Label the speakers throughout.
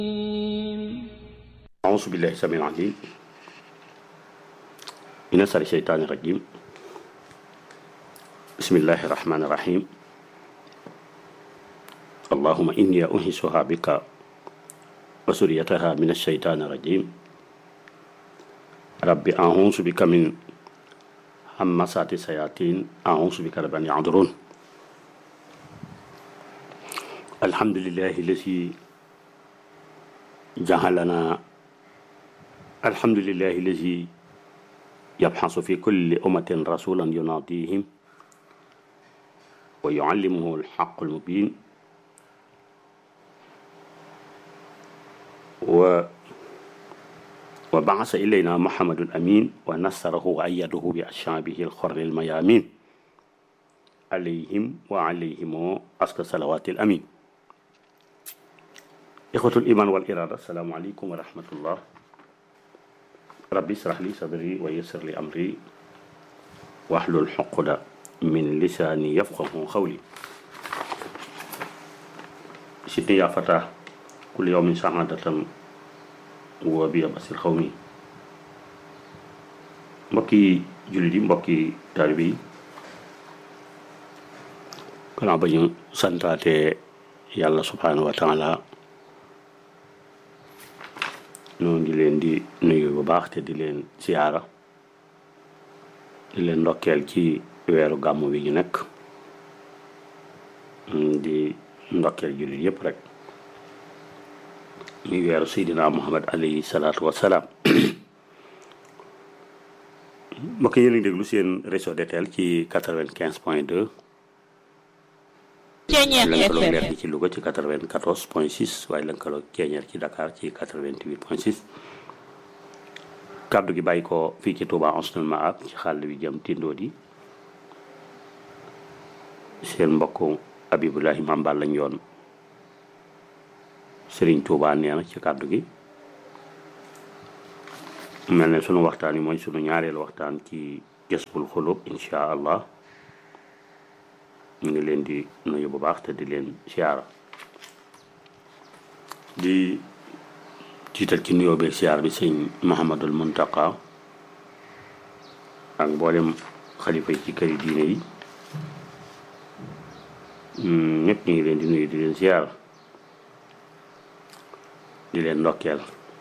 Speaker 1: أعوذ بالله السميع العليم من شر الشيطان الرجيم بسم الله الرحمن الرحيم اللهم إني أنهسها بك وسريتها من الشيطان الرجيم رب أعوذ بك من همسات الشياطين أعوذ بك رب أن يحضرون الحمد لله الذي جعلنا الحمد لله الذي يبحث في كل أمة رسولا يناديهم ويعلمه الحق المبين و وبعث إلينا محمد الأمين ونصره وأيده بأشعابه الخر الميامين عليهم وعليهم أسكى صلوات الأمين إخوة الإيمان والإرادة السلام عليكم ورحمة الله ربي اشرح لي صدري ويسر لي أمري واحلل عقدة من لساني يفقه قولي سيدي يا فتى كل يوم سعادة وبيا بصير قومي mbokki jullit yi mbokki taalibe yi kanaa ba ñu santaate yàlla subhanahu wa taala noonu di leen di nuyu bu baax te di leen siyaara di leen ndokkeel ci weeru gàmm wi ñu nekk di ndokkeel jullit yépp rek muy weeru seydina muhammad alayhi salaatu wassalaam mbokk yéen a ngi déglu seen réseau DTL ci quatre-vingt-quinze point deux lënkaloog leer gi ci Louga ci quatre-vingt-quatorze point six waaye lënkaloog ceeñeer ci Dakar ci quatre-vingt-huit point six kàddu gi bàyyi ko fii ci Touba Ansoul Mahab ci xàll wi jëm Tindodi seen mbokk Abibulahi Mambal lañ yoon Serigne Touba nee na ci kàddu gi mel ne sunu waxtaan yi mooy sunu ñaareelu waxtaan ci Jazbul Xulub incha allah ñu ngi leen di nuyu bu baax te di leen siyaara di jiital ci nuyoo beeg siyaara bi sëñ Muhammadul Muntaqa ak mboolem xalifa yi ci këri diine yi ñëpp ñu ngi leen di nuyu di leen siyaara di leen ndokkeel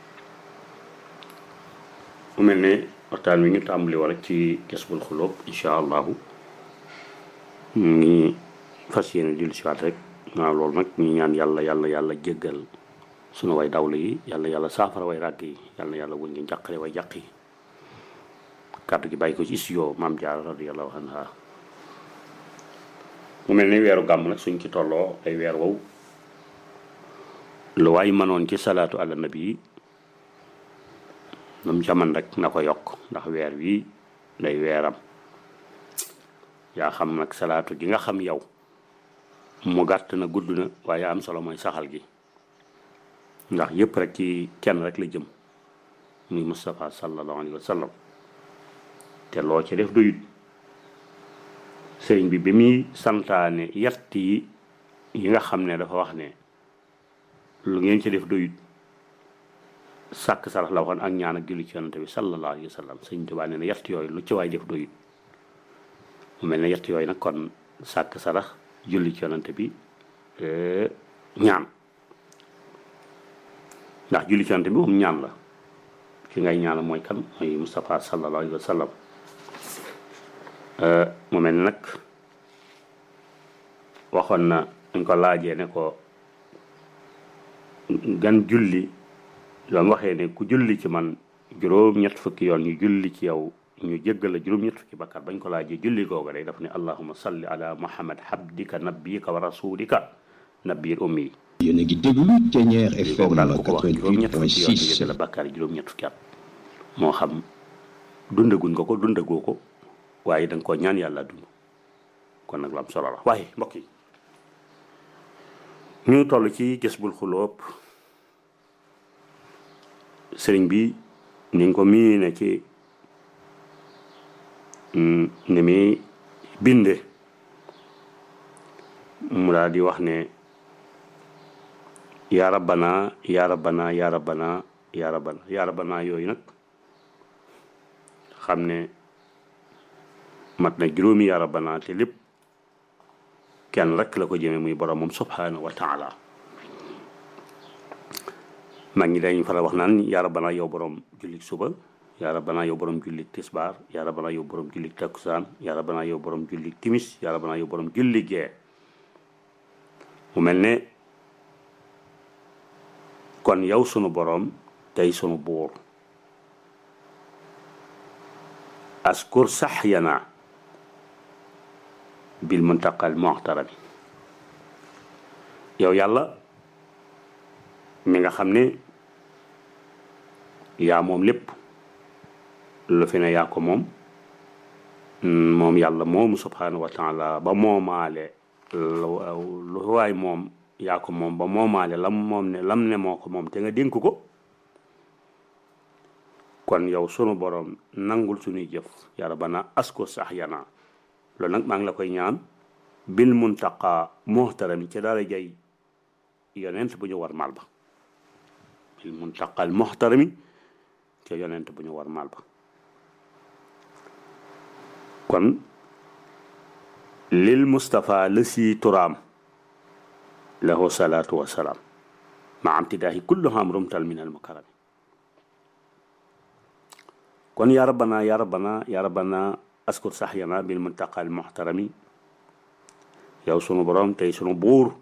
Speaker 1: mu mel ne waxtaan wi ñu tàmbali war ci Jazbul Xulub incha allahu ñu ngi fas yéene dillu si waat rek waaw loolu nag ñu ñaan yàlla yàlla yàlla jéggal sunu way dawlu yi yàlla yàlla saafara way ràgg yi yàlla yàlla wuñ ngi njàqare way jàq yi kàddu gi bàyyi ko ci studio maam Jaara radiyallahu anha mu mel ni weeru gàmm nag suñ ci tolloo ay weer wow lu waay mënoon ci salaatu ala nabi yi moom jaman rek na ko yokk ndax weer wi day weeram yaa xam nag salaatu gi nga xam yow mu gàtt na gudd na waaye am solo mooy saxal gi ndax yépp rek ci kenn rek la jëm muy Moustapha sallallahu alayhi wa sallam te loo ci def doyut sëriñ bi bi muy santaane yett yi yi nga xam ne dafa wax ne lu ngeen ci def doyut sàkk sarax la waxoon ak ñaan ak julli ci yonante bi sallallahu alayhi wa sallam sëriñ Tuubaa nee na yett yooyu lu ci waay def doyut mu mel ne yett yooyu nag kon sàkk sarax julli ci yonante bi ñaan ndax julli ci yonante bi moom ñaan la ki ngay ñaan mooy kan mooy Moustapha sallallahu alayhi wa sallam mu mel ne nag waxoon na dañ ko laajee ne ko gan julli loolu waxee ne ku julli ci man juróom-ñett fukki yoon ñu julli ci yow ñu jéggal la juróom-ñett fukki bakkaar bañ ko laajee julli googa day daf ne allahuma salli ala muhammad habdika nabbiyika wa rasulika nabbiyil ummi
Speaker 2: yéen a ngi déglu Thiéniere FM
Speaker 1: daal ku ko wax juróom-ñett fukki yoon ñu
Speaker 2: 88.6
Speaker 1: jéggal la bakkaar yi juróom-ñett fukki at moo xam dundaguñ nga ko dundagoo ko waaye da nga koo ñaan yàlla dund kon nag lu am solo la waaye mbokk yi ñu toll ci Jazbul Xuloob sëriñ bi ni nga ko mii ne ci ni muy binde mu daal di wax ne yaa rabbana yaa rabbana yaa rabbana yaa rabbana yaa rabbana yooyu nag xam ne mat na juróomi yaa rabbana te lépp kenn rek la ko jëme muy borom moom subhanahu wa taala mag ñi dañuy faral wax naan yaa rabbana yow borom jullik suba yaa rabbana yow borom jullik tisbaar yaa rabbana yow borom jullik takkusaan yaa rabbana yow borom jullik timis yaa rabbana yow borom jullik gee mu mel ne kon yow sunu borom tey sunu buur askur sax yana bil muntaqal muxtarami yow yàlla mi nga xam ne yaa moom lépp lu fi ne yaa ko moom moom yàlla moomu subhanahu wa taala ba moomaale lu waay moom yaa ko moom ba moomaale lam moom ne lam ne moo ko moom te nga dénk ko kon yow sunu borom nangul suñuy jëf yaa rabbana asko sax yana loolu nag maa ngi la koy ñaan bil muntaqa muhtarami ci dara jay yonent bu ñu war maal ba bil muntaqal muhtarami ci yonent bu ñu war maal ba kon lil Mustafa la si turaam lahu salaatu wa salaam ma am tidaahi kullu ham rumtal min al mukarami kon yaa rabbana yaa rabbana yaa rabbana askur saxyana bil muntaqal muhtarami yow sunu borom tey sunu buur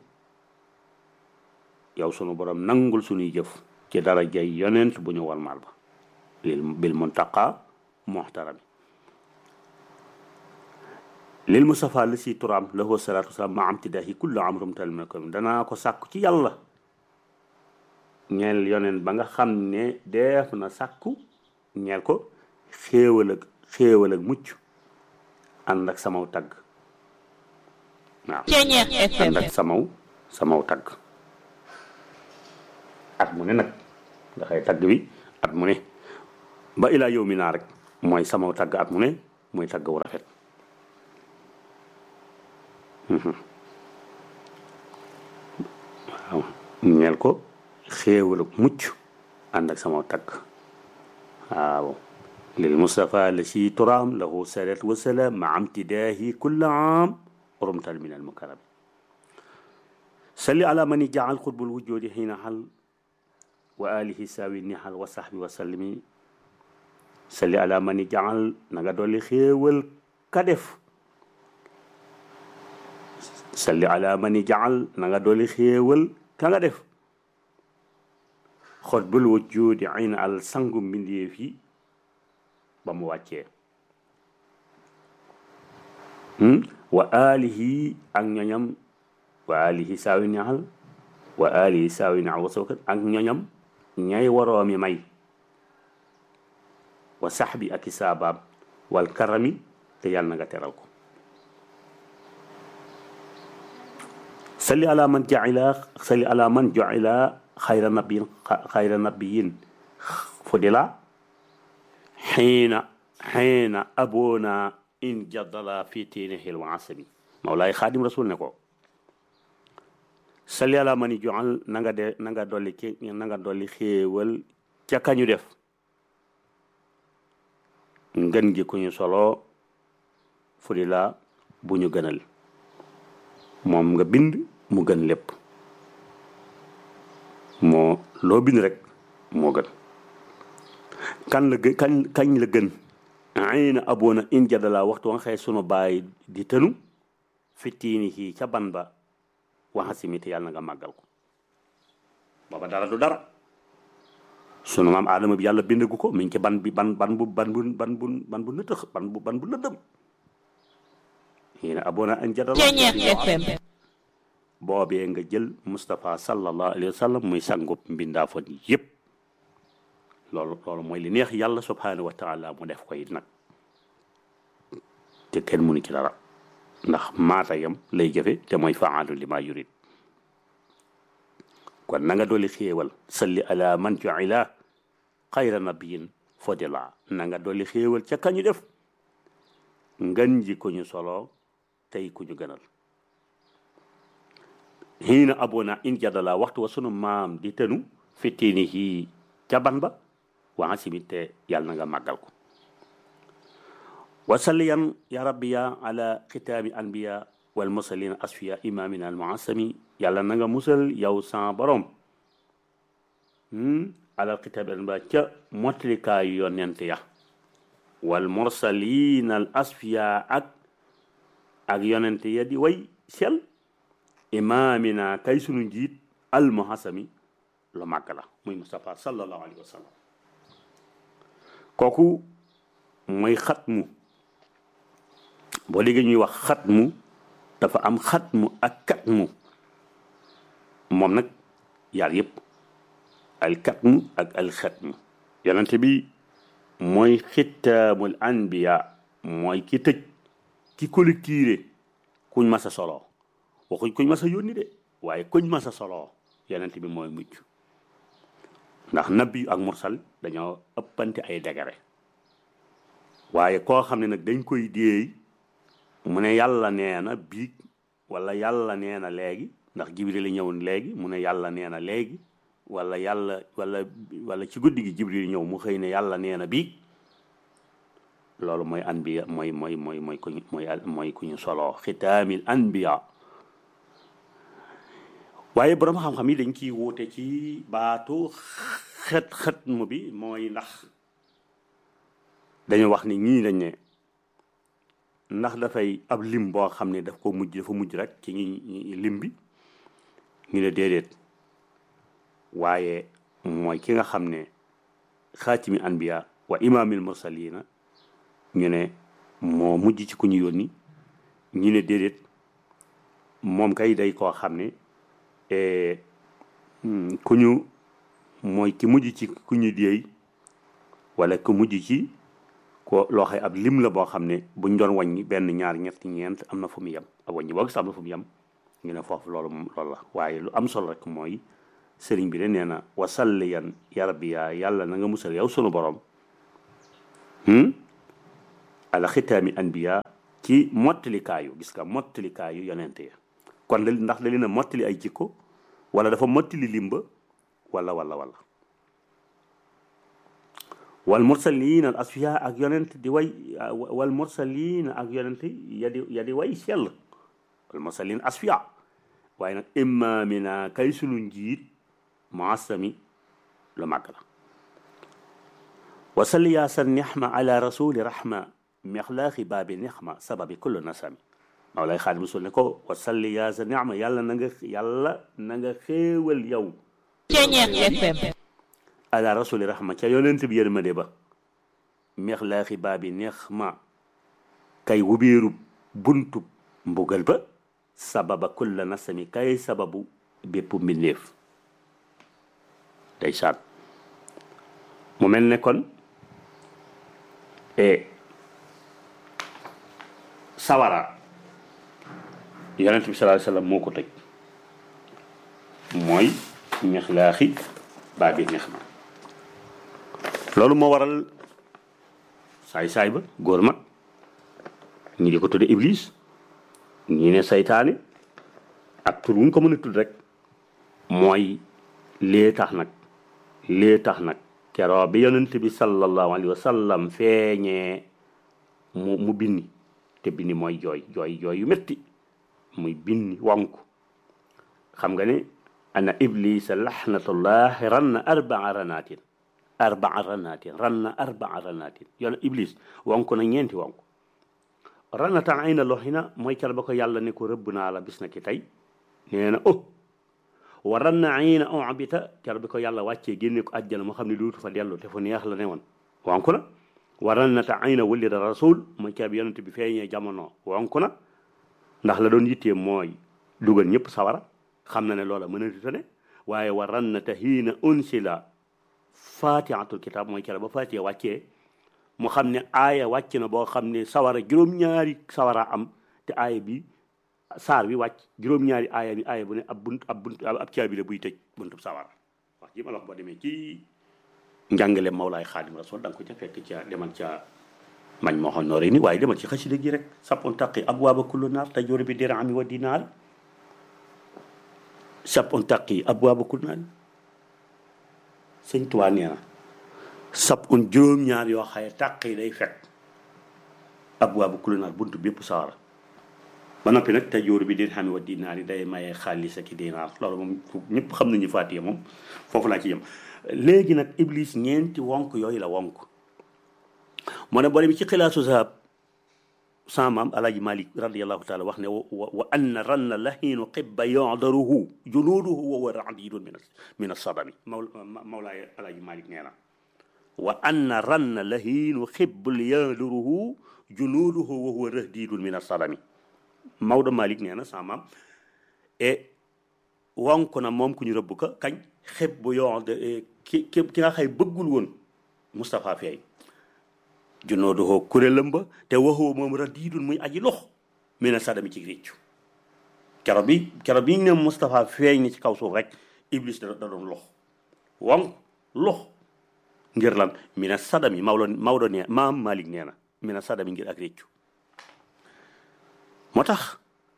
Speaker 1: yow sunu borom nangul sunuy jëf ci dara jay yonent bu ñu war maal ba lil bil muntaqa muhtarami lil Mustafa la si turaam lahu salaatu wasalaam ma am tidaahi kullu am rumtal min al mukarami danaa ko sàkku ci yàlla ñeel yonent ba nga xam ne def na sàkku ñeel ko xéewal ak xéewal ak mucc ànd ak samaw tagg waaw ànd ak samaw samaw tagg at mu ne nag nga xëy tagg bi at mu ne ba ilaa yow mi naa rek mooy samaw tagg at mu ne mooy tagg wu rafet waaw ñeel ko xéewal ak mucc ànd ak samaw tagg waaw lil Mustafa la si turaam lahu salaat wa salaam ma amtidaahi kulla aam rumtal min al mukarram salli ala man jaal xutbul wujudi xiina xal wa alihi saawi nihal wa sahbi wa sallimi salli ala man jaal na nga dolli xéewal ka def salli ala man jaal na nga dolli xéewal ka nga def xutbul wujudi xiina al sangu mbindeef yi ba mu wàccee wa alihi ak ñoñam wa alihi saawi ñaxal wa alihi saawi ñaxal wa sawkat ak ñoñam ñay waroomi may wa saxbi ak i saabaam wal karami te yàlla na nga teral ko salli ala man jaila salli ala man jaila xayra nabiyin xayra nabiyin fudila xiina xiina aboona in jaddala fi tiinihil wa asami mawlaay xaadim rasul ne ko salli ala mani joxal na nga de na nga dolli ki na nga dolli xéewal ca kañu def ngën gi ku ñu solo fu di la bu ñu gënal moom nga bind mu gën lépp moo loo bind rek moo gën kan la gën kañ kañ la gën ay na aboona in jadala waxtu nga xëy sunu baay di tënu fittiini xii ca ban ba waxasimi te yàlla na nga màggal ko booba dara du dara sunu maam aadama bi yàlla bindagu ko mi ngi ci ban bi ban ban bu ban bu ban bu ban bu nëtëx ban bu ban bu lëndëm xii na aboona in jadala boobee nga jël Moustapha sallallahu alayhi wa sallam muy sangub mbindaafoon yépp loolu loolu mooy li neex yàlla subhanahu wa taala mu def ko it nag te kenn mënu ci dara ndax maatayam lay jëfe te mooy faalu li ma yurid kon na nga dolli xéewal salli ala man juila xayra nabiyin fodila na nga dolli xéewal ca kañu def ngan ji ku ñu solo tey ku ñu gënal xiina abona in jadala waxtu wa sunu maam di tënu fitinihi ca ban ba waa simit te yàlla na nga màggal ko wasalliyan ya rabbi ya ala xitaami anbiya wal mursalin asfiya imamina al muasami yàlla na nga musal yow sa borom ala xitaami anbiya ca motlikaayu yonent ya wal mursalin al asfiya ak ak yonent ya di way sel imamina kay sunu njiit al muhasami lu màgg la muy Mustafa sallallahu alayhi wa sallam kooku mooy xatmu boo léegi ñuy wax xatmu dafa am xatmu ak katmu moom nag yaar yëpp al katmu ak al xatmu yonente bi mooy xitaamul anbiya mooy ki tëj ki collectiré kuñ mas a soloo waxuñ kuñ mas a yónni de waaye kuñ mas a soloo yonente bi mooy mucc ndax nabi ak mursal dañoo ëppante ay degere waaye koo xam ne nag dañ koy déey mu ne yàlla nee na biig wala yàlla nee na léegi ndax jibril la ñëwoon léegi mu ne yàlla nee na léegi wala yàlla wala wala ci guddi gi jibril ñëw mu xëy ne yàlla nee na biig loolu mooy anbiya mooy mooy mooy mooy kuñ mooy mooy ku ñu soloo xitaamil anbiya waaye borom xam-xam yi dañ ciy wuute ci baatu xet xet mu bi mooy ndax dañu wax ni ñii dañ ne ndax dafay ab lim boo xam ne daf ko mujj dafa mujj rek ci ñi lim bi ñu ne déedéet waaye mooy ki nga xam ne xaatimi anbiya wa imaamil mursalina ñu ne moo mujj ci ku ñu yónni ñu ne déedéet moom kay day koo xam ne ku ñu mooy ki mujj ci ku ñu déey wala ku mujj ci ko loo xay ab lim la boo xam ne buñ doon wàññi benn ñaar ñett ñeent am na fu mu yem ak wàññi boo gis am na fu mu yem ñu ne foofu loolu moom loolu la waaye lu am solo rek mooy sëriñ bi de nee na wasalliyan ya rabbi yaa yàlla na nga musal yow sunu borom ala xitaami anbiya ci mottalikaayu gis nga mottalikaayu yonente ya kon da ndax da leen a mottali ay jikko wala dafa mottali limba wala wala wala wal mursalin al asfiya ak yonent di way wal mursalin ak yonent ya di ya di way sell wal mursalin asfiya waaye nag imaamina kay sunu njiit muasami lu màgg la wasalli yaa sa nixma ala rasuli rahma mexlaaxi baabi nixma sababi kullu nasami Mawlaay Xaadim Rasul ne ko wasalli yaa sa nixma yàlla na nga yàlla na nga xéewal yow ala rasuli rahma ca yonent bi yërmande ba mexlaaxi baabi nixma kay wubeeru buntu mbugal ba sababa kulla nasami kay sababu bépp mbindeef day saat mu mel ne kon sawara yonent bi sallallahu alayhi wasallam moo ko tëj mooy mexlaaxi baabi nixma loolu moo waral saay-saay ba góor mag ñi di ko tudde iblis ñi ne saytaane ak tur wuñ ko mën a tudd rek mooy lee tax nag lee tax nag keroo bi yonent bi sallallahu alayhi wa sallam feeñee mu mu binni te binni mooy jooy jooy jooy yu métti muy binni wonk xam nga ne ana iblisa laxnatullahi ran na arbaa ranaatin arbaa ranaatin ran na arbaa ranaatin yoon iblis wonk na ñeenti wonk ranatan ay na loxina mooy cal ba ko yàlla ne ko rëbb naa la bis na ki tey nee na oh wa ran na ay na obita cal bi ko yàlla wàccee génne ko àjjana moo xam ne duutu fa dellu te fu neex la ne woon wonk na wa ran na ta ay na wëlli da rasul mooy cal bi yonent bi feeñee jamono wonk na ndax la doon yittee mooy dugal ñëpp sawara xam na ne loola mën a tuta ne waaye wa ran na ta hiina unsila fatihatul kitab mooy cal ba fatiha wàccee mu xam ne aaya wàcc na boo xam ne sawara juróom-ñaari sawara am te aaya bi saar bi wàcc juróom-ñaari aaya bi aaya bu ne ab bunt ab bunt ab caabi la buy tëj buntub sawara wax ji ma la wax boo demee ci njàngale Mawlaay Xaadim Rasul da nga ko ca fekk ca demal ca mañ moo xoon nooree ni waaye demal ci xasida gi rek sappon taqi abwaaba kullu naar te jóori bi dirami wa dinaar sappon taqi abwaaba kullu naar sëñ Tuubaa nee na sab un juróom-ñaar yoo xaye tàq yi day fekk ab waa bu kulinaar buntu bépp sawara ba noppi nag te jóoru bi din xam wa dinaar yi day maye xaalis ak i dinaar loolu moom ñëpp xam nañu fàttee moom foofu laa ci yem léegi nag iblis ñeenti wonk yooyu la wonk moo ne boole bi ci xilaasu zahab sama maam alaaji malik radiallahu taala wax ne wa wa anna ranna lahiinu xibba yadaruhu junuuduhu wa huwa radidun min min asadami maw mawlaay alaaji malik nee na wa anna ranna lahiinu xibbul yadaruhu junuuduhu wa huwa radidun min asadami Maodo Malick nee na sama maam e wonk na moom ku ñu rëbb ka kañ xeb bu yoo de ki ki ki nga xay bëggul woon Moustapha Feey junoo doxoo kuréelam ba te waxoo moom radiidun muy aji lox mi ne sadami ci réccu kero bi kero bi ñu ne Moustapha feeñ ni ci kaw suuf rek Iblis da da doon lox wonk lox ngir lan mi ne sadami Maodo Maodo nee maam Malick nee na mi ne sadami ngir ak réccu moo tax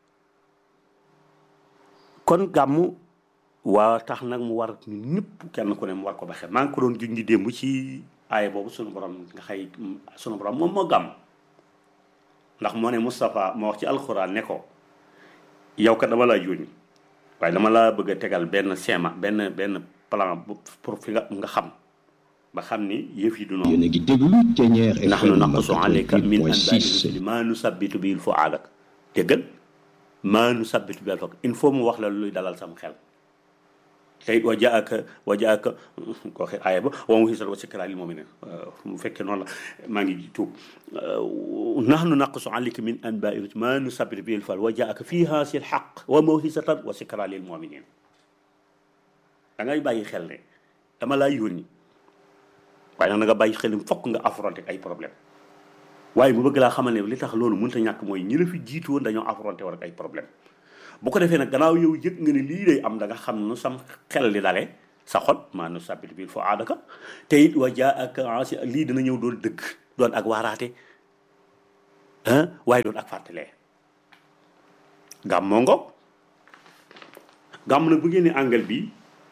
Speaker 1: kon gàmmu waa tax nag mu war ñun ñëpp kenn ku ne mu war ko ba xel maa ngi ko doon juñ di démb ci aaya boobu sunu borom nga xëy sunu borom moom moo gàmm ndax moo ne Moustapha moo wax ci alxuraan ne ko yow kat dama laa yónni waaye dama laa bëgg a tegal benn schéma benn benn plan pour fi nga nga xam ba xam ni yëf yi du noonu
Speaker 2: yéen a ngi déglu Ténière FM
Speaker 1: nahnu naqussu alayka min anbaai
Speaker 2: 88.6
Speaker 1: rusuli maa nusabbitu bihi fuaadak déggal maa nusabbitu bihi fuaadak il faut mu wax la luy dalal sam xel tey wa jaaka wa jaaka ko waxe aaya ba wa muhisat wa sikra lil mu'minin mu fekkee noonu la maa ngi tuub nahnu naqussu alayka min anbaai rusuli maa nusabbitu bihi fuaadak wa jaaka fi haasi alxaq wa muhisatan wa sikra lil mu'minin da ngay bàyyi xel ne dama laa yónni waaye nag na nga bàyyi xel ni fokk nga affronté ay problème waaye mu bëgg laa xamal ne li tax loolu mënut a ñàkk mooy ñi la fi jiitu woon dañoo affronté war ak ay problème bu ko defee nag gannaaw yow yëg nga ne lii day am da nga xam nu sam xel di dale sa xol maa nu sabbit bil fo aadaka te it wa jaa ak ansi lii dina ñëw doon dëgg doon ak waaraate ah waaye doon ak fàttalee gàmmoo ngo gàmm nag bu génnee angal bi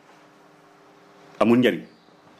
Speaker 1: amul njariñ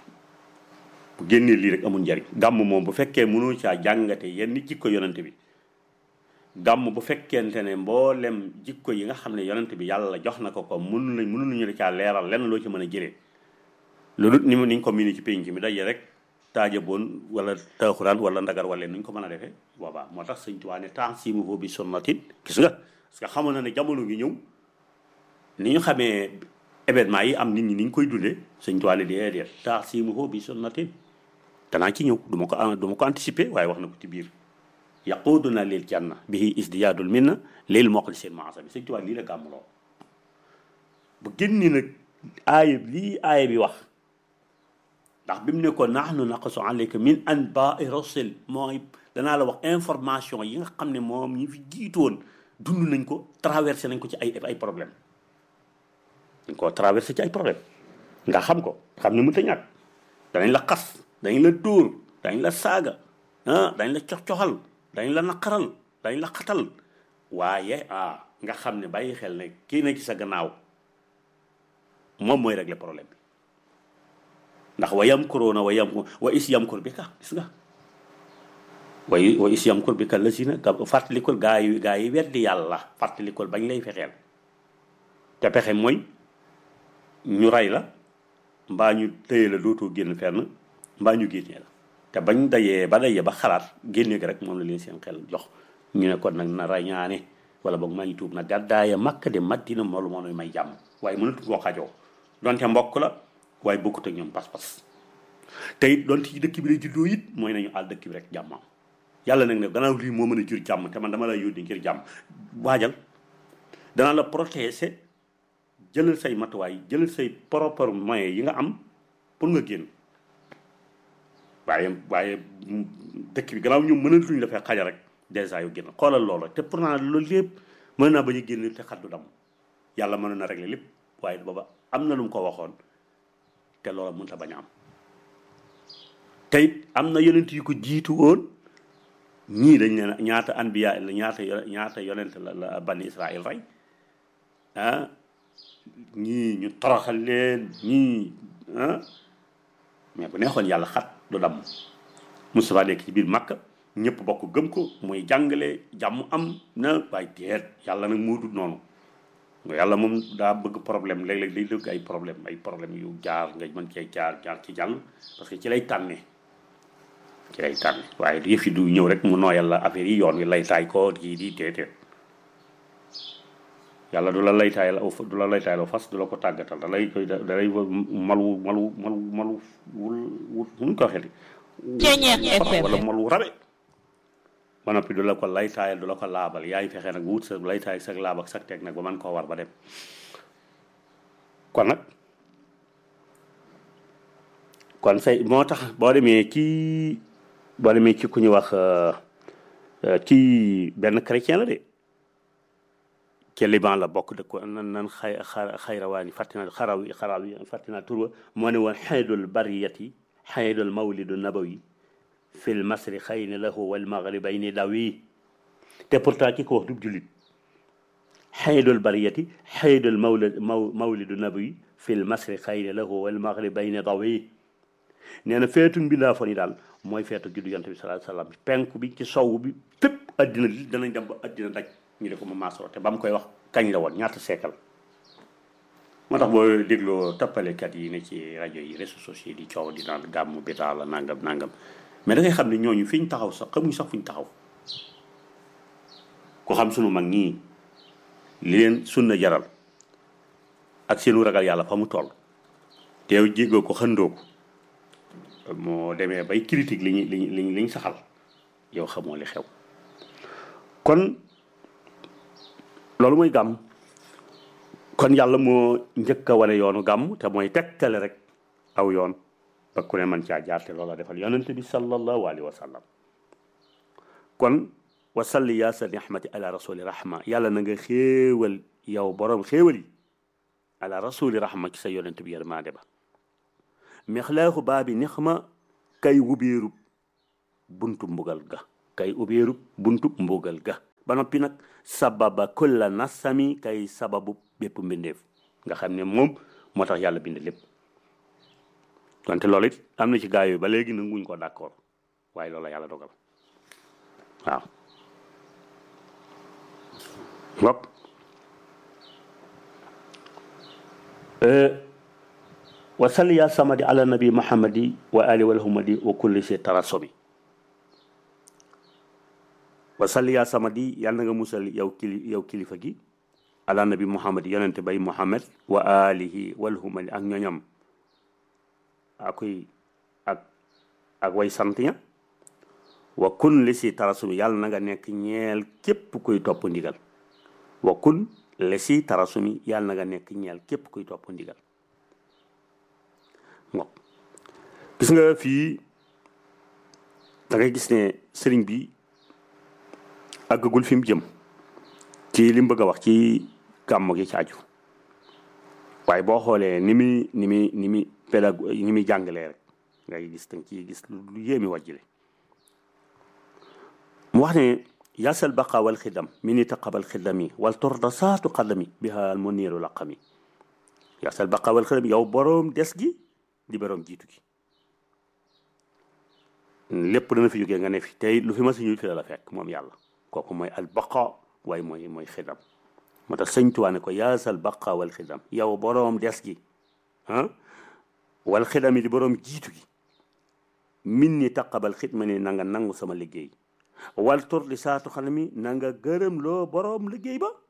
Speaker 1: bu génnee lii rek amul njariñ gàmm moom bu fekkee mënoo caa jàngate yenn jikko yonante bi gàmm bu fekkente ne mboolem jikko yi nga xam ne yonante bi yàlla jox na ko ko mënu lañ mënu ñu la caa leeral lenn loo ci mën a jëlee loolu ni mu niñ ko miini ci pénc mi daje rek taaja boon wala taaxuraan wala ndagar wala nuñ ko mën a defee boobaa moo tax sëñ Tuubaa ne tansimuhu bi sunnatin gis nga parce que xamoon na ne jamono ngi ñëw ni ñu xamee événement yi am nit ñi ni ñu koy dundee sëñ Tuubaa ne déedéet tansimuhu bi sunnatin danaa ci ñëw du ma ko du ma ko anticiper waaye wax na ko ci biir yaquduna lil janna bihi isdiyaadul minna lil moxlisin maasa bi sëñ Tuubaa lii la gàmmuloo bu génni nag aaya lii aaya bi wax ndax bi mu ne ko nahnu naqsu alayka min anbaai rasul mooy danaa la wax information yi nga xam ne moom ñi fi jiitoon dund nañ ko traversé nañ ko ci ay ay problème dañ koo traversé ci ay problème nga xam ko xam ne mënut a ñàkk danañ la xas dañ la dóor dañ la saaga ah dañ la cox-coxal dañ la naqaral dañ la xatal waaye ah nga xam ne bàyyi xel ne kii na ci sa gannaaw moom mooy régler problème bi ndax wa yamkuruuna wa yam wa is yamkur bi ka gis nga wa wa is yamkur bi ka la si na fàttalikul gaa yi gaa yi weddi yàlla fàttalikul bañ lay fexeel te pexe mooy ñu rey la mbaa ñu tëye la dootoo génn fenn mbaa ñu génnee la te bañ dayee ba dayee ba xalaat génne gi rek moom la leen seen xel jox ñu ne kon nag na rañaane wala boog maa ngi tuub na gàddaaya makka de madina moolu moo may jàmm waaye mënatu koo xajoo donte mbokk la waaye bokkut ak ñoom pas-pas te it donte ci dëkk bi lay juddoo it mooy nañu àll dëkk bi rek jàmmam yàlla nag ne gannaaw lii moo mën a jur jàmm te man dama lay yónni ngir jàmm waajal danaa la protéger jëlal say matuwaay jëlal say propre moyens yi nga am pour nga génn waaye waaye dëkk bi gannaaw ñoom mënatuñ la fee xaja rek dèjà yu génn xoolal loolu te pourtant loolu lépp mën naa bañ a génn te xaddu dam yàlla mën na régler lépp waaye booba am na lu mu ko waxoon te loola mënut a bañ a am te it am na yonent yu ko jiitu woon ñii dañ ne ñaata anbiya la ñaata ñaata yonent la la bani Israël rey ah ñii ñu toroxal leen ñii ah mais bu neexoon yàlla xat du damm Moustapha nekk ci biir Makka ñëpp bokk gëm ko muy jàngale jàmm am na waaye deet yàlla nag moo dul noonu yàlla moom daa bëgg problème léeg-léeg day dëgg ay problème ay problème yu jaar nga mën cee jaar jaar ci jàll parce que ci lay tànnee ci lay tànne waaye yëf yi du ñëw rek mu nooyal la affaire yi yoon wi lay taay ko kii di teetee yàlla du la lay taay la du la lay taay la fas du la ko tàggatal da lay koy da lay malu malu malu malu wul wul nu ko waxee wala malu rabe ba noppi du la ko lay taayal du la ko laabal yaay fexe nag wut sa lay taay sa laab ak sa teg nag ba man koo war ba dem kon nag kon say moo tax boo demee ci boo demee ci ku ñu wax ci benn chrétien la de ci Liban la bokk de ko nan nan xay xayrawaani fàttina xaraw xaraw yi fàttina turwa moo ne woon xaydul bariyati xaydul mawlidu nabawi fil masri xayni lahu wal maghribayni dawi te pourtant ki ko wax du jullit xaydul bariyati xaydul mawlid mawlidu nabawi fil masri xayni lahu wal maghribayni dawi nee na feetu mbindaa fon yi daal mooy feetu juddu yonte bi sallallahu alayhi wasallam penku bi ci sow bi fépp addina li danañ dem ba addina daj ñu de ko ma maasoo te ba mu koy wax kañ la woon ñaata seekal moo tax boo dégloo tappalekat yi ne ci rajo yi réseaux sociaux di coow di naan gàmmu bitaa la nangam nangam mais da ngay xam ne ñooñu fi ñu taxaw sax xamuñ sax fu ñu taxaw ku xam sunu mag ñii li leen sunna jaral ak seenu ragal yàlla fa mu toll teew jéggoo ko xëndoo ko moo demee bay critique li ñu li ñu li ñu saxal yow xamoo li xew kon loolu mooy gàmm kon yàlla moo njëkk a wane yoonu gàmm te mooy tegtale rek aw yoon ba ku ne man caa jaar te loola defal yonente bi sallallahu alayhi wa sallam kon wa salli yaa sa nihmati ala rasuli rahma yàlla na nga xéewal yow borom xéewal yi ala rasuli rahma ci sa yonente bi yërmaande ba mixlaaxu baabi nixma kay ubéerub buntu mbugal ga kay ubéerub buntu mbugal ga ba noppi nag sababa kulla nasami kay sababu bépp mbindeef nga xam ne moom moo tax yàlla bind lépp wante loolu it am na ci gaa yooyu ba léegi nanguñ ko d'accord waaye loolu la yàlla dogal waaw ngok wa salli ya samadi ala nabi muhammadi wa ali walhumadi wa kulli si tarasomi wa salli ya samadi yàlla na nga musal yow kili yow kilifa gi ala nabi muhammadi yonente bay muhammad wa alihi walhumadi ak ñoñam akuy ak ak way sant ña wa kun li si tarasumi yàlla na nga nekk ñeel képp kuy topp ndigal wa kun li si tarasumi yàlla na nga nekk ñeel képp kuy topp ndigal waaw gis nga fii da ngay gis ne sëriñ bi àggagul fi mu jëm ci li mu bëgg a wax ci gàmm gi ci aju waaye boo xoolee ni muy ni muy ni muy pédago ni muy jàngalee rek ngay gis danga ciy gis lu yéemi wàjjile mu wax ne yasal baqa wal xidam mi ni taqabal xidami wal torda saatu xadami biha al muniru laqami yasal baqa wal xidam yow boroom des gi di boroom jiitu gi lépp dana fi jógee nga ne fi tey lu fi ma si ñuy fi la fekk moom yàlla kooku mooy al baqa waaye mooy mooy xidam moo tax sëñ Tuubaa ne ko yaasal baqa wal xidam yow boroom des gi ah wal xidam yi di boroom jiitu gi min ni taqabal xidma ni na nga nangu sama liggéey wal tur di saatu xanam mi na nga gërëm loo boroom liggéey ba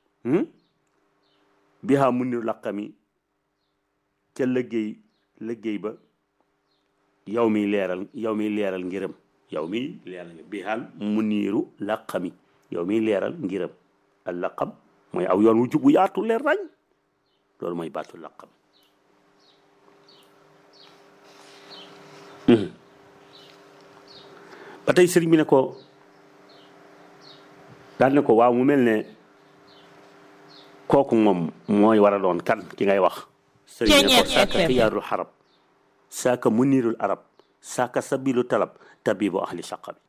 Speaker 1: bihaa mu ni laqami ca liggéey liggéey ba yow mi leeral yow mi leeral ngirëm yow mi leeral bihaal mu niiru laqami yow mi leeral ngirëm al laqam mooy aw yoon wu jub wu yaatu leer rañ loolu mooy baatu laqam ba tey sëriñ bi ne ko daal ne ko waaw mu mel ne kooku moom mooy war a doon kan ki ngay wax sëriñ ne ko saaka xiyaarul xarab saaka munirul arab saaka sabilu talab tabibu ahli saqa bi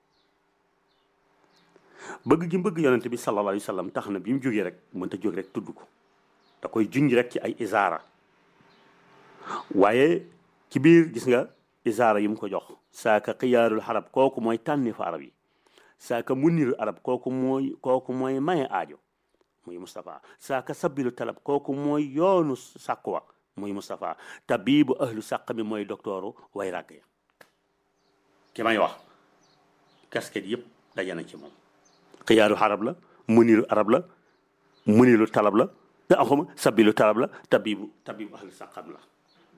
Speaker 1: bëgg gi bëgg yonente bi sallallahu alayhi wa sallam tax na bi mu jógee rek mënta jóg rek tudd ko da koy junj rek ci ay isaara waaye ci biir gis nga isaara yi mu ko jox saaka xiyaarul arab kooku mooy tànni fa arab yi saaka munirul arab kooku mooy kooku mooy maye aajo muy Moustapha saaka sabilu talab kooku mooy yoonu sàkkuwa muy Moustapha tabibu ahlu sàq mi mooy docteuru way ràgg ya ki may wax casquette yëpp daje na ci moom xiyaaru arab la muniru arab la muniru talab la te axuma sabilu talab la tabibu tabibu ahlu sàqam la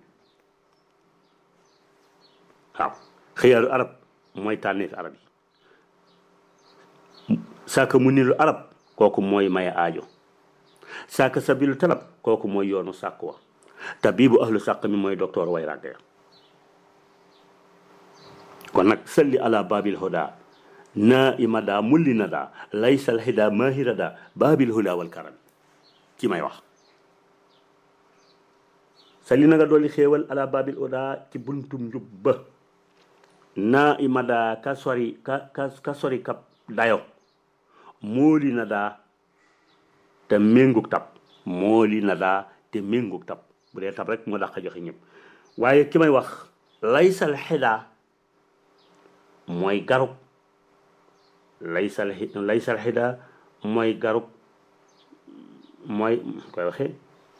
Speaker 1: waaw xiyaaru arab mooy tànneefi arab yi saaka muniru arab kooku mooy maye aajo saaka sabilu talab kooku mooy yoonu sàkk wa tabibu ahlu sàq mi mooy docteur way ràgg ya kon nag salli ala babil huda na imada mulli nada laysal hida mahirada babil huda wal karam ci may wax salli na nga dolli xéewal ala babil huda ci buntum njub ba na imada ka sori ka ka ka sori kap dayo mooli na daa te méngug tab mooli na daa te méngug tab bu dee tab rek moo dàq joxe ñëpp waaye ki may wax laysal xidaa mooy garub laysal laysal xidaa mooy garub mooy koy waxee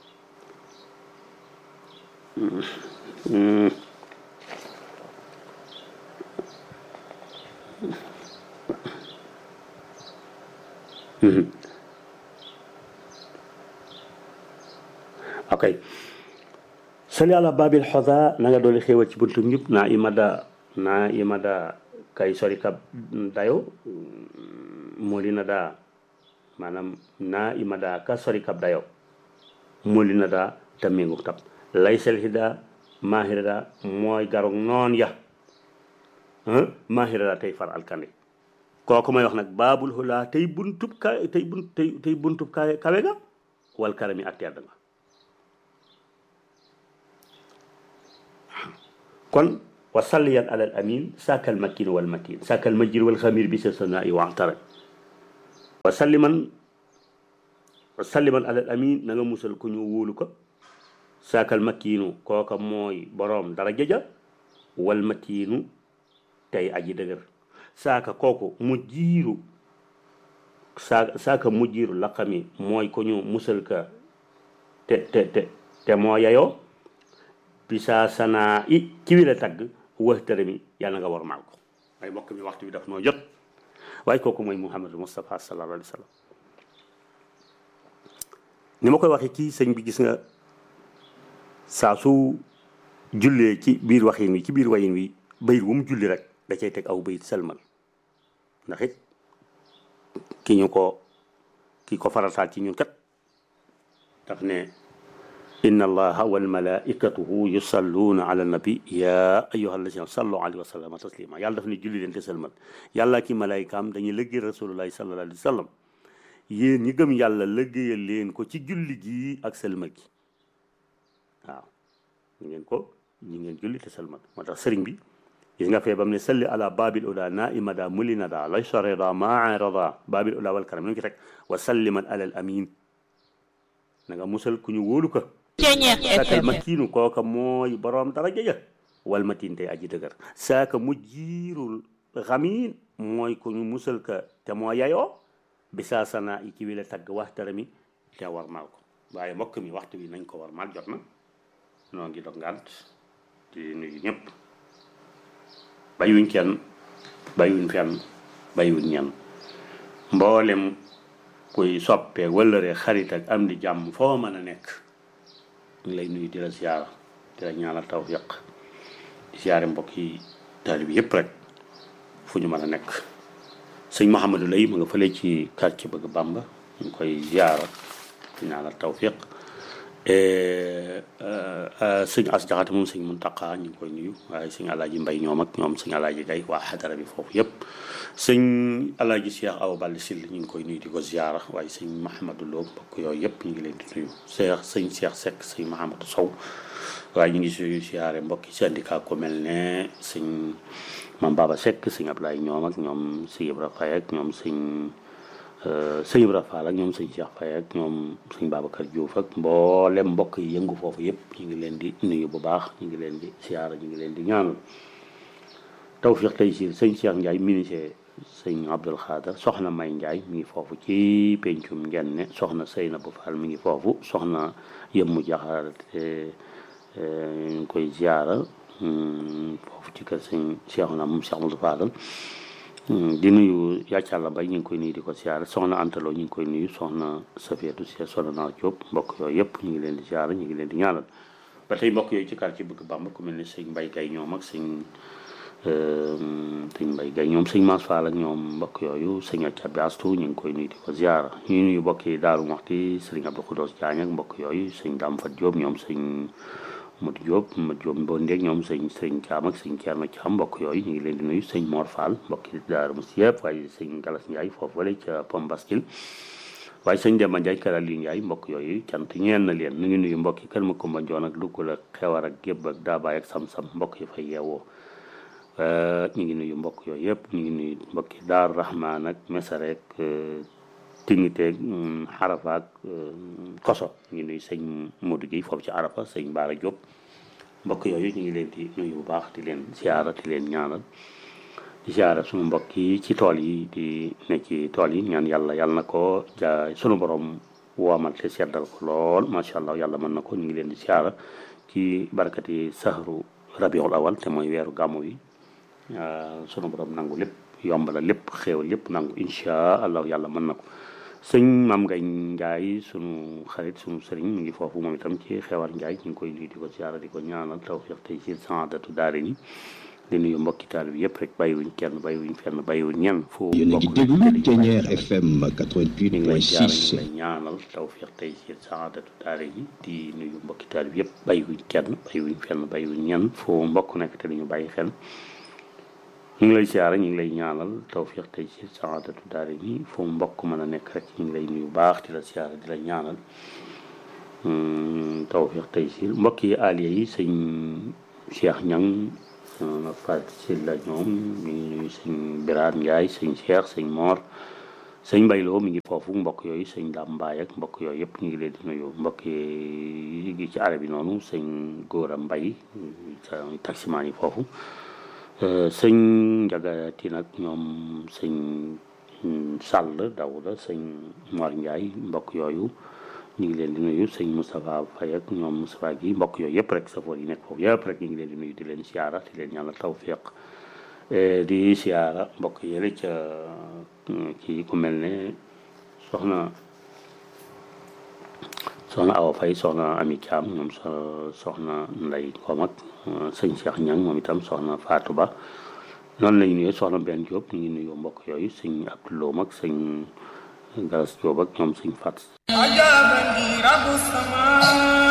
Speaker 1: ok sali ala babil xoda na nga dooli xéewal ci buntu ñëpp naa imada naa imada kay sori kab dayo mooli na daa maanaam naa imada ka sori kab dayo mooli na daa te ménguk tab lay sel hida mahirada mooy garog noon ya mahirada tey far alkande kooku may wax nag baabul xulaa tey buntub ka tey bunt tey tey buntub ka kawe ga wal karami ak tedd nga kon wa salliyan alal amin saakal makin wal matin saakal majir wal xamir bi sa sana i waxtara wa salliman wa salliman alal amin na nga musal ku ñu wóolu ko saakal makinu kooka mooy boroom dara jëja wal matinu tey aji dëgër saaka kooku mu jiiru saa saaka mu jiiru laqami mooy ko ñu musal ka te te te te moo yayoo bisa sanaa i ci wi la tagg waxtare mi yàlla nga war maal ko waaye mbokk mi waxtu bi daf noo jot waaye kooku mooy Muhammadu Moustapha sallallahu alayhi wa sallam ni ma koy waxee ci sëñ bi gis nga saa su jullee ci biir waxin wi ci biir wayin wi bayit wu mu julli rek da cay teg aw bayit selmal ndax it ki ñu ko ki ko farataal ci ñun kat daf ne inna allaha wal malaikatuhu yusalluna ala nabi ya ayuha alladina sallu alayhi wa sallama taslima yàlla daf ne julli leen te selmal yàlla ki malaaykaam dañuy lëggee rasulullahi sallallahu alayhi wa sallam yéen ñi gëm yàlla lëggéeyal leen ko ci julli gi ak selmal gi waaw ñu ngeen ko ñi ngeen julli te selmal moo tax sëriñ bi gis nga fee bam ne salli ala babil uda naimada mulinada lay soreda maarada babil uda wal karam nu ngi ci teg wa salliman alal amin na nga musal ku ñu wóolu ko saakal makiinu kooka mooy boroom daraja ja wal matin tey aji dëgër saaka mu jiirul xamiin mooy ku ñu musal ka te moo yayoo bi saa sana i ci wi la tagg waxtara mi te war maal ko waaye mbokk mi waxtu bi nañ ko war maal jot na noo ngi dog ngànt di nuyu ñëpp bayuñ kenn bayuñ fenn bayuñ ñenn mboolem kuy soppe wëllëre xarit ak am di jàmm foo mën a nekk ñu lay nuyu di la ziyaara di la ñaanal tawfiq di ziyaare mbokk yi taalib yëpp rek fu ñu mën a nekk sëñ Mouhamadou lay ma nga fële ci quartier bëgg Bamba ñu ngi koy ziyaara di ñaanal tawfiq sëñ as jaxate moom sëñ Muntaqa ñu ngi koy nuyu waaye sëñ alaaji mbay ñoom ak ñoom sëñ alaaji gay waa xadara bi foofu yëpp sëñ alaaji Cheikh Awa Balla Sill ñu ngi koy nuyu di ko ziyaara waaye sëñ Mahamadou Lo mbokk yooyu yëpp ñu ngi leen di nuyu Cheikh sëñ Cheikh Seck sëñ Mahamadou Sow waaye ñu ngi si ziyaare mbokki syndicat ko mel ne sëñ Mam Baba Seck sëñ Ablaye ñoom ak ñoom sëñ Ibra Faye ak ñoom sëñ sëñ Ibra Fall ak ñoom sëñ Cheikh Faye ak ñoom sëñ Babacar Diouf ak mboolem mbokk yi yëngu foofu yëpp ñu ngi leen di nuyu bu baax ñu ngi leen di siyaara ñu ngi leen di ñaanal tawfiq tey si sëñ Cheikh Ndiaye ministre sëñ Abdul Xaadar soxna May Ndiaye mi ngi foofu ci pencum ngenne soxna Seynabou Fall mi ngi foofu soxna Yëmmu Jaxaar te ñu ngi koy ziara foofu ci kër sëñ Cheikh na moom Cheikh Amadou Fadal di nuyu yàccàlla bay ñu ngi koy nuyu di ko ziara soxna Antalo ñu ngi koy nuyu soxna Safiyatu Si soxna naa Diop mbokk yooyu yëpp ñu ngi leen di ziara ñu ngi leen di ñaanal ba tey mbokk yooyu ci quartier bëgg Bàmba ku mel ni sëñ Mbay Gay ñoom ak sëñ sëñ Mbay Gay ñoom sëñ Maas Faal ak ñoom mbokk yooyu sëñ Accabi Astu ñu ngi koy nuyu di ko ziara ñu nuyu mbokk yi Daaru Muxti sëriñ Abdou Xudoos Jaañ ak mbokk yooyu sëñ Daam Fat Diop ñoom sëñ Modou Diop Modou Diop Mbondeeg ñoom sëñ sëñ Caam ak sëñ Ceerno Caam mbokk yooyu ñu ngi leen di nuyu sëñ Mor Fall mbokk yi Daaru Muxti yëpp waaye sëñ Galas Ndiaye foofu wala ca Pom Baskil waaye sëñ Demba Ndiaye Kara Li Ndiaye mbokk yooyu cant ñeen na leen nu ngi nuyu mbokk yi kër ma Kumba Njoon ak Lugul ak Xewar ak Gébb ak Daabaay ak Sam-Sam mbokk yi fay yeewoo ñu ngi nuyu mbokk yooyu yëpp ñu ngi nuyu mbokk yi Daaru Rahmaan ak Mesarek Tingiteeg Xarafa ak Koso ñu ngi nuyu sëñ Modou Guèye foofu ci Arafa sëñ Baara Diop mbokk yooyu ñu ngi leen di nuyu bu baax di leen siyaara di leen ñaanal di siyaara suñu mbokk yi ci tool yi di ne ci tool yi ñaan yàlla yàlla na ko ja sunu borom woomal te seddal ko lool macha allah yàlla mën na ko ñu ngi leen di siyaara ci barakati sahru rabiul awal te mooy weeru gàmmu yi sunu borom nangu lépp yomb la lépp xéewal lépp nangu incha allah yàlla mën na ko sëñ maam ngay njaay sunu xarit sunu sëriñ mu ngi foofu moom itam ci xewar njaay ñu ngi koy nuyu di ko siyaara di ko ñaanal tawfiq tey ci saadatu daare ni di nuyu mbokki taal bi yëpp rek bàyyiwuñ kenn bàyyiwuñ fenn bàyyiwuñ ñenn foo
Speaker 2: yéen a ngi déglu Ténière FM
Speaker 1: ñu ngi lay siyaara ñu ngi
Speaker 2: 88.6
Speaker 1: lay ñaanal tawfiq tey ci saadatu daare ni di nuyu mbokki taal bi yëpp bàyyiwuñ kenn bàyyiwuñ fenn bàyyiwuñ ñenn foo mbokk nekk te ñu bàyyi xel ñu ngi lay siyaara ñu ngi lay ñaanal tawfiq tey ci saadatu daare ni foo mbokk mën a nekk rek ñu ngi lay nuyu baax di la siyaara di la ñaanal tawfiq tey ci mbokk yi aliya yi sëñ Cheikh Ñang na Fat si la ñoom ñu ngi nuyu sëñ Biraat Njaay sëñ Cheikh sëñ Moor sëñ Mbayloo mi ngi foofu mbokk yooyu sëñ Dam Mbaay ak mbokk yooyu yëpp ñu ngi leen di nuyu mbokk yi gi ci arab yi noonu sëñ Góora Mbay taximaan yi foofu sëñ njagati nag ñoom sëñ Sàll Dawda sëñ Mor Ndiaye mbokk yooyu ñu ngi leen di nuyu sëñ Moustapha Faye ak ñoom Moustapha gi mbokk yooyu yëpp rek safoor yi nekk foofu yëpp rek ñu ngi leen di nuyu di leen siyaara di leen ñaanal tawfiq di siyaara mbokk yële ca ci ku mel ne soxna soxna Awa Faye soxna Ami Thiam ñoom so soxna Ndey Koom ak sëñ Cheikh Ñang moom itam soxna Fatou Ba noonu lañu nuyoo soxna benn Diop ñu ngi nuyoo mbokk yooyu sëñ Abdoulou ak sëñ Galas Diop ak ñoom sëñ Fat
Speaker 3: عجبني رب السماء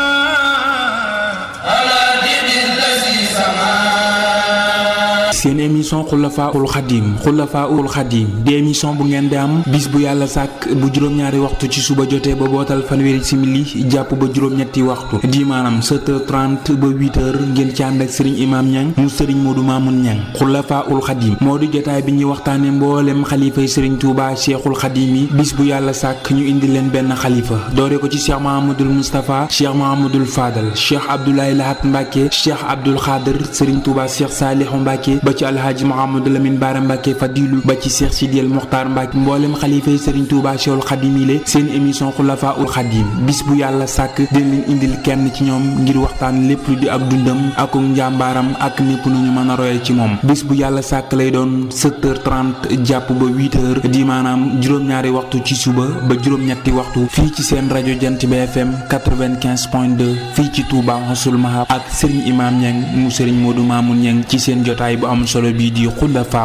Speaker 3: على دين الذي سماه
Speaker 4: seen émission xulafaul xadim xulafaul xadim di émission bu ngeen di am bis bu yàlla sàkk bu juróom-ñaari waxtu ci suba jotee ba bootal fanweeri simili jàpp ba juróom-ñetti waxtu di maanaam 7h30 ba 8h ngeen ci ànd ak sëriñ imaam ñang mu sëriñ moodu maamun ñang xulafaul xadim moo di jotaay bi ñuy waxtaane mboolem xalifay sëriñ tuuba cheikhul xadim yi bis bu yàlla sàkk ñu indi leen benn xalifa doore ko ci cheikh mahamadul moustapha cheikh mahamadul fadal cheikh abdoulaye lahat mbàkke cheikh abdul xaadir sëriñ tuuba cheikh saalihu mbàkke ba ci alhaaji Mouhamadou Lamine Bara Mbacke Fadilu ba ci Cheikh Sidiel Mokhtar Mbacke mboolem xalifa yi Serigne Touba Cheikhul Khadim yi le seen émission Khulafa ul Khadim bis bu yàlla sàkk dina leen indil kenn ci ñoom ngir waxtaan lépp lu di ak dundam ak njàmbaaram ak népp nu ñu mën a royal ci moom bis bu yàlla sàkk lay doon 7h30 jàpp ba 8h di maanaam juróom-ñaari waxtu ci suba ba juróom-ñetti waxtu fii ci seen rajo Jant bi FM 95.2 fii ci Touba Xasul Mahab ak Serigne Imam Niang mu Serigne Modou Mamoun Niang ci seen jotaay bu am solo bii di Khulafa